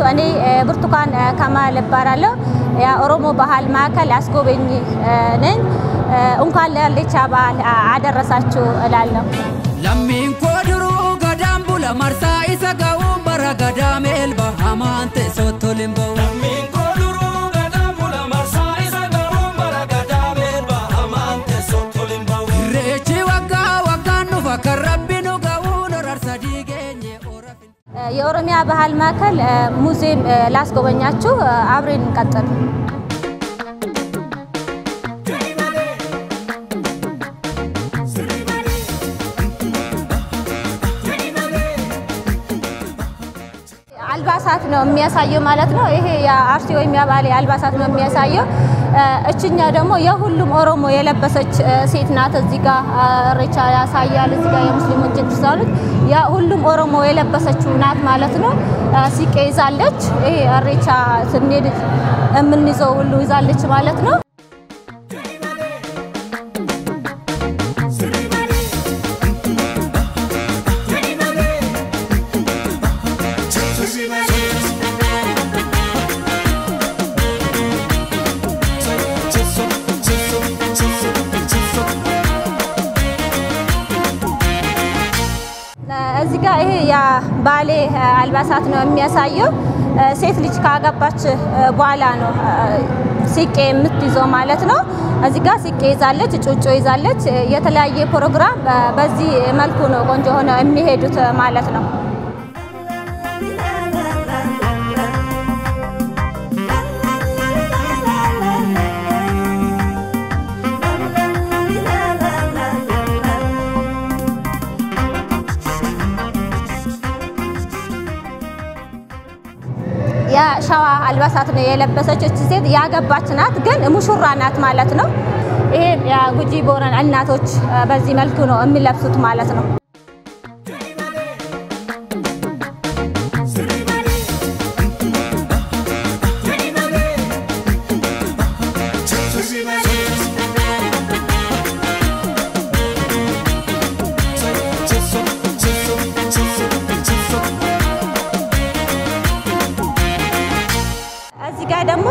እኔ ብርቱካን ከማል እባላለሁ። የኦሮሞ ባህል ማዕከል አስጎበኝ ነኝ። እንኳን ለኢሬቻ በዓል አደረሳችሁ እላለሁ። lammiin koo duruu gadaan bula marsaa isa ga'uun bara gadaa meelba hamaan teessoo toliin ba'u. Lammiin koo duruu gadaan bula marsaa isa garuun bara gadaa meelba hamaan teessoo toliin ba'u. Irreechi waggaa waggaan dhufa kan rabbi nu ga'uun horarsa diigeenye orafin. የኦሮሚያ ባህል ማዕከል ሙዚየም ላስጎበኛችሁ፣ አብሬን እንቀጥል። አልባሳት ነው የሚያሳየው ማለት ነው። ይሄ የአርሲ ወይም የባሌ አልባሳት ነው የሚያሳየው። እችኛ ደግሞ የሁሉም ኦሮሞ የለበሰች ሴት ናት። እዚህ ጋር ኢሬቻ ያሳያል። እዚህ ጋር የሙስሊሞች ክርስቲያኖች ሁሉም ኦሮሞ የለበሰችው ናት ማለት ነው። ሲቄ ይዛለች። ይሄ ኢሬቻ ስንሄድ የምንይዘው ሁሉ ይዛለች ማለት ነው። እዚህ ጋር ይሄ የባሌ አልባሳት ነው የሚያሳየው። ሴት ልጅ ካገባች በኋላ ነው ሲቄ የምትይዘው ማለት ነው። እዚህ ጋር ሲቄ ይዛለች፣ ጩጮ ይዛለች። የተለያየ ፕሮግራም በዚህ መልኩ ነው ቆንጆ ሆነው የሚሄዱት ማለት ነው። የሸዋ አልባሳት ነው የለበሰች ሴት ያገባች ናት፣ ግን ሙሹራ ናት ማለት ነው። ይሄ የጉጂ ቦረና እናቶች በዚህ መልኩ ነው የሚለብሱት ማለት ነው። እዚህ ጋር ደግሞ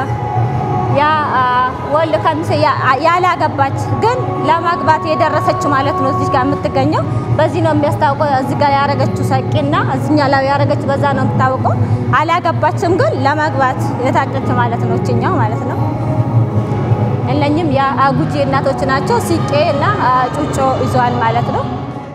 ወልድ ከምሴ ያላገባች ግን ለማግባት የደረሰች ማለት ነው። እዚህ ጋር የምትገኘው በዚህ ነው የሚያስታውቀው። እዚህ ጋር ያረገችው ሰቂና እዚኛ ላይ ያረገች በዛ ነው የምታውቀው። አላገባችም ግን ለማግባት የታጨች ማለት ነው። እችኛው ማለት ነው። እነኝም የጉጂ እናቶች ናቸው። ሲቄ እና ጩጮ ይዘዋል ማለት ነው።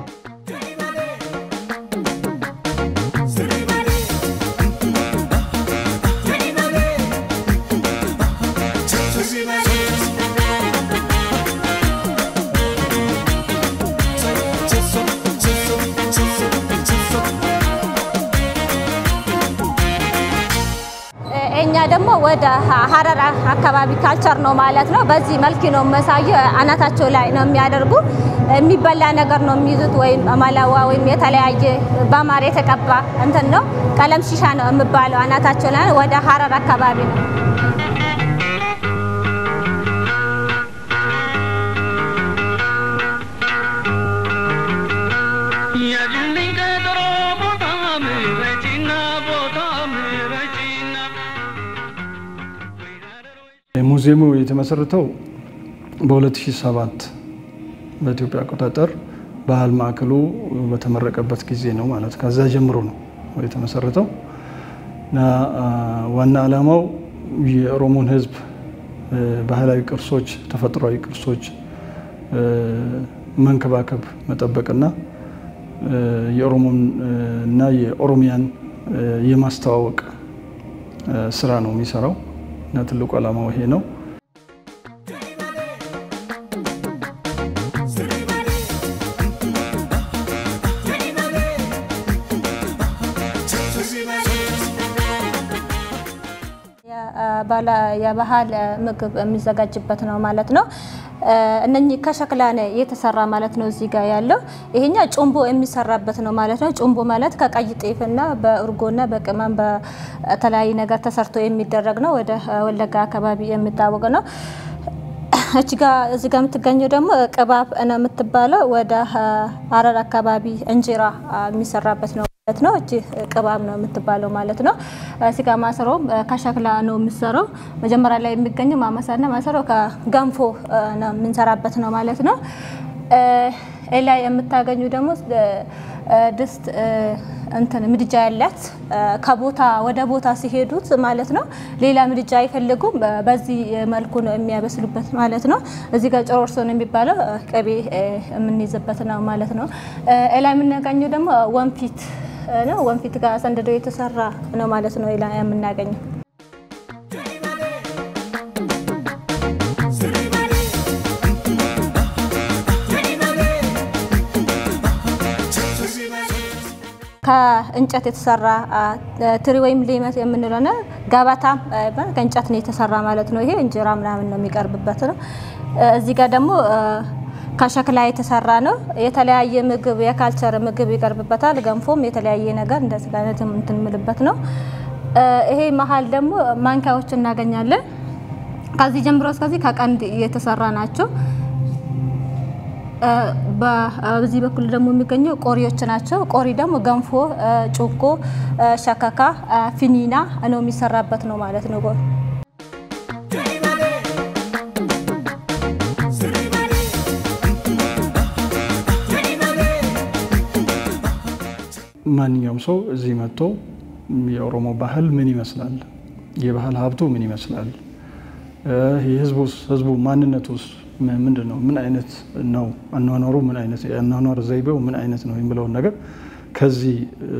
እኛ ደግሞ ወደ ሀረር አካባቢ ካልቸር ነው ማለት ነው። በዚህ መልክ ነው የሚያሳየው። አናታቸው ላይ ነው የሚያደርጉ የሚበላ ነገር ነው የሚይዙት፣ ወይም ማላዋ ወይም የተለያየ በማር የተቀባ እንትን ነው ቀለም ሺሻ ነው የሚባለው። አናታቸው ላይ ወደ ሀረር አካባቢ ነው። ሙዚየሙ የተመሰረተው በ2007 በኢትዮጵያ አቆጣጠር ባህል ማዕከሉ በተመረቀበት ጊዜ ነው ማለት ከዛ ጀምሮ ነው የተመሰረተው እና ዋና ዓላማው የኦሮሞን ሕዝብ ባህላዊ ቅርሶች፣ ተፈጥሯዊ ቅርሶች መንከባከብ፣ መጠበቅና የኦሮሞን እና የኦሮሚያን የማስተዋወቅ ስራ ነው የሚሰራው እና ትልቁ ዓላማው ይሄ ነው። የባህል ምግብ የሚዘጋጅበት ነው ማለት ነው። እነኚህ ከሸክላ ነው የተሰራ ማለት ነው። እዚህ ጋር ያለው ይሄኛ ጩምቦ የሚሰራበት ነው ማለት ነው። ጩምቦ ማለት ከቀይ ጤፍና በእርጎና በቅመም በተለያየ ነገር ተሰርቶ የሚደረግ ነው። ወደ ወለጋ አካባቢ የሚታወቅ ነው። እቺ ጋ እዚህ ጋር የምትገኘው ደግሞ ቅባብ ነው የምትባለው። ወደ ሀረር አካባቢ እንጀራ የሚሰራበት ነው። ማለት ነው። እቺ ቅባብ ነው የምትባለው ማለት ነው። ስጋ ማሰሮም ከሸክላ ነው የሚሰራው። መጀመሪያ ላይ የሚገኘው ማመሳና ማሰሮ ከገንፎ ነው የምንሰራበት ነው ማለት ነው። ላይ የምታገኙ ደግሞ ድስት እንትን ምድጃ ያላት ከቦታ ወደ ቦታ ሲሄዱት ማለት ነው። ሌላ ምድጃ አይፈልጉም። በዚህ መልኩ ነው የሚያበስሉበት ማለት ነው። እዚህ ጋር ጨሮርሶ ነው የሚባለው ቅቤ የምንይዝበት ነው ማለት ነው። ላይ የምናገኘው ደግሞ ወንፊት ነው። ወንፊት ጋር ሰንደዶ የተሰራ ነው ማለት ነው ላይ የምናገኘው ከእንጨት የተሰራ ትሪ ወይም ሌመት የምንለው ነው። ገበታ ከእንጨት ነው የተሰራ ማለት ነው። ይሄ እንጀራ ምናምን ነው የሚቀርብበት ነው። እዚህ ጋር ደግሞ ከሸክላ የተሰራ ነው። የተለያየ ምግብ የካልቸር ምግብ ይቀርብበታል። ገንፎም የተለያየ ነገር እንደዚህ አይነት እንትን የምልበት ነው። ይሄ መሀል ደግሞ ማንኪያዎች እናገኛለን። ከዚህ ጀምሮ እስከዚህ ከቀንድ የተሰራ ናቸው። በዚህ በኩል ደግሞ የሚገኘው ቆሪዎች ናቸው። ቆሪ ደግሞ ገንፎ፣ ጩኮ፣ ሸከካ፣ ፊኒና ነው የሚሰራበት ነው ማለት ነው። ማንኛውም ሰው እዚህ መጥቶ የኦሮሞ ባህል ምን ይመስላል፣ የባህል ሀብቱ ምን ይመስላል፣ ህዝቡ ማንነቱስ ምንድን ነው፣ ምን አይነት ነው አኗኗሩ፣ ምን አይነት የአኗኗር ዘይቤው ምን አይነት ነው የሚለውን ነገር ከዚህ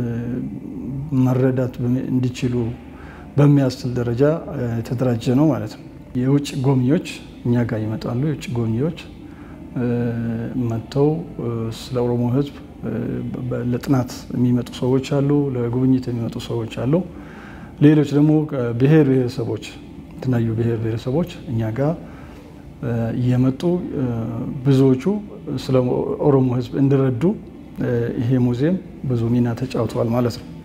መረዳት እንዲችሉ በሚያስችል ደረጃ የተደራጀ ነው ማለት ነው። የውጭ ጎብኚዎች እኛ ጋር ይመጣሉ። የውጭ ጎብኚዎች መጥተው ስለ ኦሮሞ ህዝብ ለጥናት የሚመጡ ሰዎች አሉ፣ ለጉብኝት የሚመጡ ሰዎች አሉ። ሌሎች ደግሞ ብሔር ብሔረሰቦች የተለያዩ ብሔር ብሔረሰቦች እኛ ጋር እየመጡ ብዙዎቹ ስለ ኦሮሞ ህዝብ እንዲረዱ ይሄ ሙዚየም ብዙ ሚና ተጫውተዋል ማለት ነው።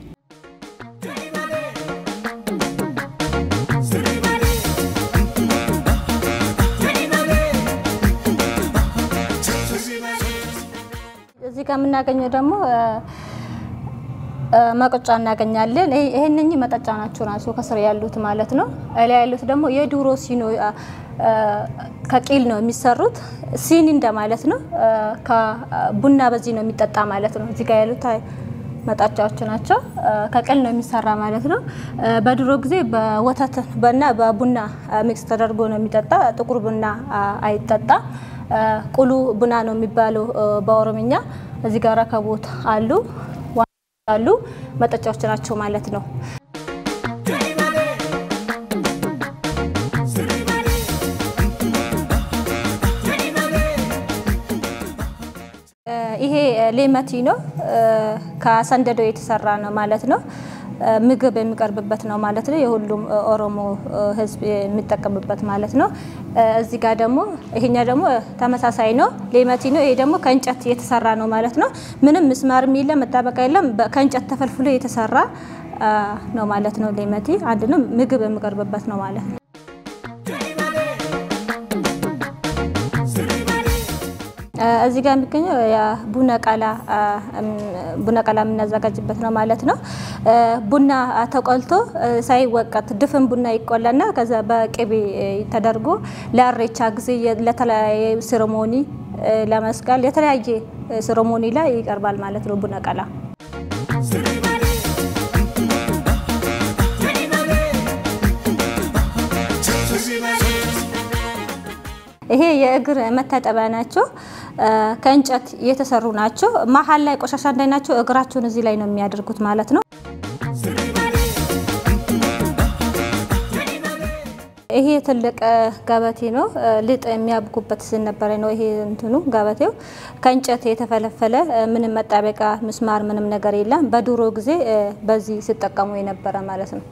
እዚህ ጋር የምናገኘው ደግሞ መቆጫ እናገኛለን። ይህንኝ መጠጫ ናቸው ናቸው ከስር ያሉት ማለት ነው። ላይ ያሉት ደግሞ የድሮ ሲኖ ከቂል ነው የሚሰሩት ሲኒ እንደማለት ነው። ቡና በዚህ ነው የሚጠጣ ማለት ነው። እዚህ ጋር ያሉት መጣጫዎች ናቸው። ከቅል ነው የሚሰራ ማለት ነው። በድሮ ጊዜ በወተት እና በቡና ሚክስ ተደርጎ ነው የሚጠጣ። ጥቁር ቡና አይጠጣ። ቁሉ ቡና ነው የሚባለው በኦሮምኛ። እዚህ ጋር ረከቦት አሉ አሉ መጠጫዎች ናቸው ማለት ነው። ይሄ ሌመቲ ነው። ከሰንደዶ የተሰራ ነው ማለት ነው። ምግብ የሚቀርብበት ነው ማለት ነው። የሁሉም ኦሮሞ ሕዝብ የሚጠቀምበት ማለት ነው። እዚህ ጋር ደግሞ ይሄኛ ደግሞ ተመሳሳይ ነው፣ ሌመቲ ነው። ይሄ ደግሞ ከእንጨት የተሰራ ነው ማለት ነው። ምንም ምስማርም የለም፣ መጣበቃ የለም። ከእንጨት ተፈልፍሎ የተሰራ ነው ማለት ነው። ሌመቲ አንድ ነው፣ ምግብ የሚቀርብበት ነው ማለት ነው። እዚህ ጋር የሚገኘው ቡና ቀላ ቡና ቀላ የምናዘጋጅበት ነው ማለት ነው። ቡና ተቆልቶ ሳይወቀት ድፍን ቡና ይቆላና ከዛ በቅቤ ተደርጎ ለእሬቻ ጊዜ ለተለያየ ሴሬሞኒ ለመስቀል የተለያየ ሴሬሞኒ ላይ ይቀርባል ማለት ነው ቡና ቀላ። ይሄ የእግር መታጠቢያ ናቸው። ከእንጨት የተሰሩ ናቸው። መሀል ላይ ቆሻሻ እንዳይናቸው እግራቸውን እዚህ ላይ ነው የሚያደርጉት ማለት ነው። ይሄ ትልቅ ገበቴ ነው። ልጥ የሚያብጉበት ነበረ ነው። ይሄ እንትኑ ገበቴው ከእንጨት የተፈለፈለ ምንም መጣበቂያ ምስማር ምንም ነገር የለም። በድሮ ጊዜ በዚህ ሲጠቀሙ የነበረ ማለት ነው።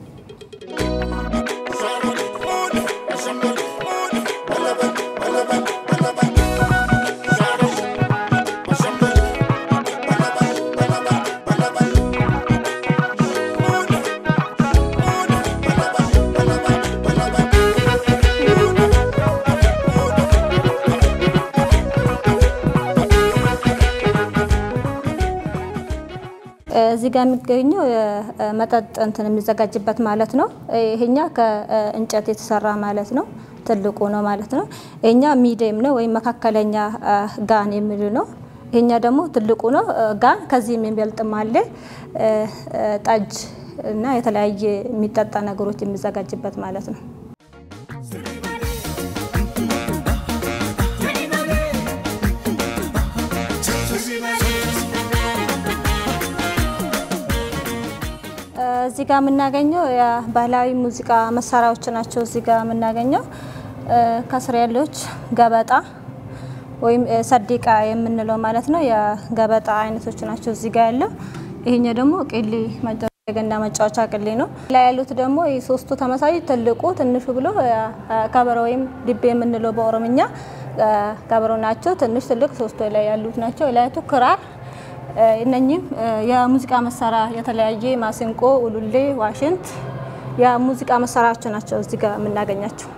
እዚህ ጋር የሚገኘው መጠጥ እንትን የሚዘጋጅበት ማለት ነው። ይሄኛ ከእንጨት የተሰራ ማለት ነው። ትልቁ ነው ማለት ነው። ይሄኛ ሚዲየም ነው ወይም መካከለኛ ጋን የሚሉ ነው። ይሄኛ ደግሞ ትልቁ ነው ጋን። ከዚህ የሚበልጥም አለ። ጠጅ እና የተለያየ የሚጠጣ ነገሮች የሚዘጋጅበት ማለት ነው። እዚህ ጋር የምናገኘው የባህላዊ ሙዚቃ መሳሪያዎች ናቸው። እዚህ ጋር የምናገኘው ከስር ያለች ገበጣ ወይም ሰዲቃ የምንለው ማለት ነው። የገበጣ አይነቶች ናቸው እዚህ ጋር ያለው። ይሄኛው ደግሞ ቅሊ የገና መጫወቻ ቅሊ ነው። ላይ ያሉት ደግሞ ሶስቱ ተመሳሳይ ትልቁ፣ ትንሹ ብሎ ከበሮ ወይም ድቤ የምንለው በኦሮምኛ ከበሮ ናቸው። ትንሽ፣ ትልቅ ሶስቱ ላይ ያሉት ናቸው። ላይቱ ክራር እነኚህም የሙዚቃ መሳሪያ የተለያየ ማሲንቆ፣ ኡሉሌ፣ ዋሽንት የሙዚቃ መሳሪያዎች ናቸው እዚህ ጋር የምናገኛቸው።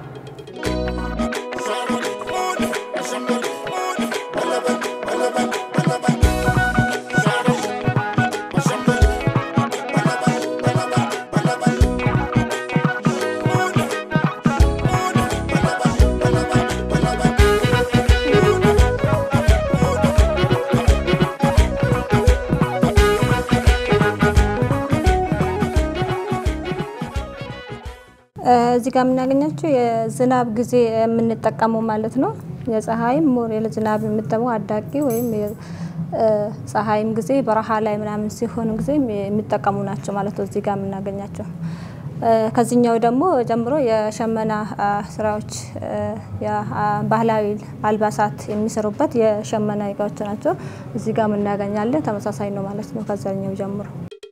እዚህ ጋር የምናገኛቸው የዝናብ ጊዜ የምንጠቀመው ማለት ነው። የፀሐይም ሞር የዝናብ የምጠቀመው አዳቂ ወይም ፀሐይም ጊዜ በረሃ ላይ ምናምን ሲሆን ጊዜ የሚጠቀሙ ናቸው ማለት ነው። እዚህ ጋር የምናገኛቸው ከዚህኛው ደግሞ ጀምሮ የሸመና ስራዎች ባህላዊ አልባሳት የሚሰሩበት የሸመና እቃዎች ናቸው። እዚህ ጋር የምናገኛለን ተመሳሳይ ነው ማለት ነው ከዛኛው ጀምሮ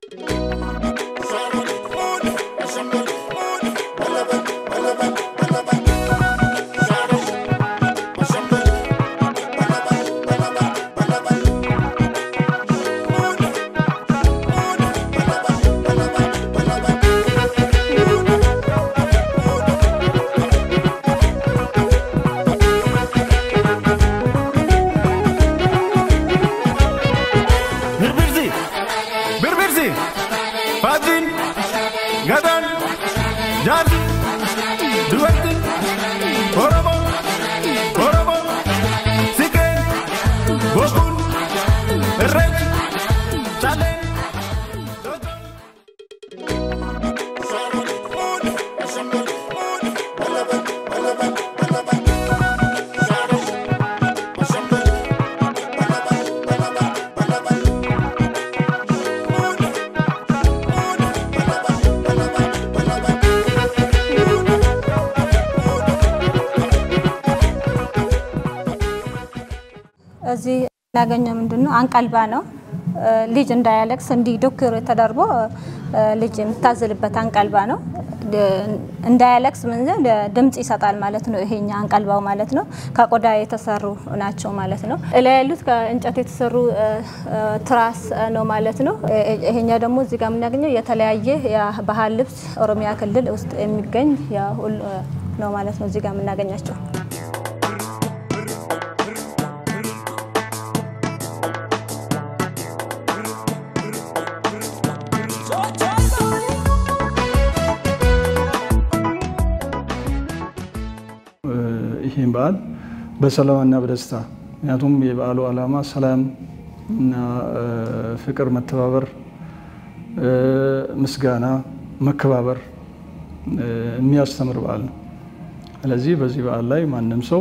Birbirsi, birbirsi, Fadrin, Gadan, Jar, Duetti, Oromo, Oromo, Siken, Bokun, Rej, Chalen, እዚህ ያገኘው ምንድን ነው? አንቀልባ ነው። ልጅ እንዳያለቅስ እንዲህ ዶክር ተደርጎ ልጅ የምታዝልበት አንቀልባ ነው። እንዳያለቅስ ምን ድምጽ ይሰጣል ማለት ነው። ይሄኛ አንቀልባው ማለት ነው። ከቆዳ የተሰሩ ናቸው ማለት ነው። እላይ ያሉት ከእንጨት የተሰሩ ትራስ ነው ማለት ነው። ይሄኛ ደግሞ እዚህ ጋር የምናገኘው የተለያየ የባህል ልብስ ኦሮሚያ ክልል ውስጥ የሚገኝ ነው ማለት ነው። እዚህ ጋር የምናገኛቸው ይህን በዓል በሰላምና በደስታ ምክንያቱም የበዓሉ ዓላማ ሰላም እና ፍቅር፣ መተባበር፣ ምስጋና፣ መከባበር የሚያስተምር በዓል ነው። ስለዚህ በዚህ በዓል ላይ ማንም ሰው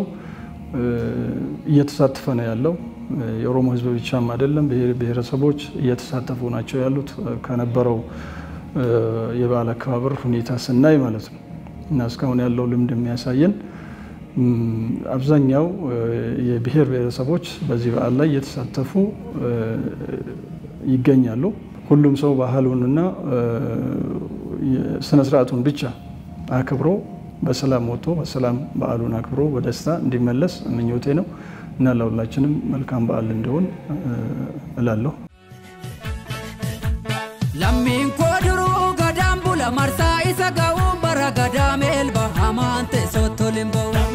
እየተሳተፈ ነው ያለው። የኦሮሞ ሕዝብ ብቻም አይደለም፣ ብሔር ብሔረሰቦች እየተሳተፉ ናቸው ያሉት ከነበረው የበዓል አከባበር ሁኔታ ስናይ ማለት ነው እና እስካሁን ያለው ልምድ የሚያሳየን አብዛኛው የብሔር ብሔረሰቦች በዚህ በዓል ላይ እየተሳተፉ ይገኛሉ። ሁሉም ሰው ባህሉንና ስነስርዓቱን ብቻ አክብሮ በሰላም ወጥቶ በሰላም በዓሉን አክብሮ በደስታ እንዲመለስ ምኞቴ ነው እና ለሁላችንም መልካም በዓል እንዲሆን እላለሁ። lammiin koo duruu gadaan bula marsaa isa ga'uun bara gadaa meelba hamaan teessoo toliin ba'u.